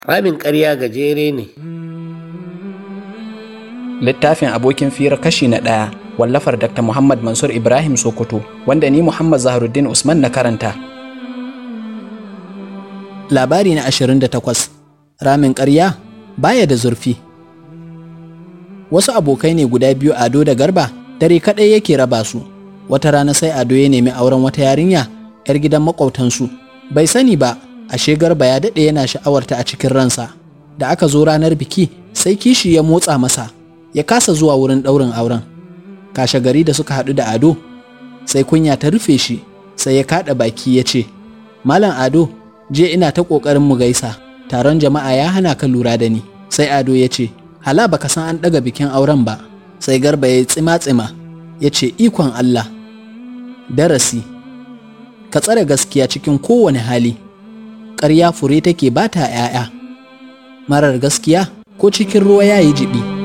Ramin ƙarya gajere ne. littafin abokin fira kashi na ɗaya wallafar dr muhammad mansur ibrahim sokoto wanda ni muhammad zaharuddin usman na karanta labari na 28 ramin ƙarya baya da zurfi wasu abokai ne guda biyu ado da garba dare kaɗai yake raba su wata rana sai ado ya nemi auren wata yarinya 'yar gidan maƙwabtansu bai sani ba ashe garba ya daɗe yana sha'awarta a cikin ransa da aka zo ranar biki sai kishi ya motsa masa ya kasa zuwa wurin ɗaurin auren kashe gari da suka haɗu da ado sai kunya ta rufe shi sai ya kaɗa baki ya ce malam ado je ina ta ƙoƙarin mu gaisa taron jama'a ya hana ka lura da ni sai ado ya ce hala baka san an ɗaga bikin auren ba sai garba ya yi tsima-tsima ya ce ikon allah darasi ka tsare gaskiya cikin kowane hali ƙarya fure take ba ta ‘ya'ya marar gaskiya ko cikin ruwa ya yi jibi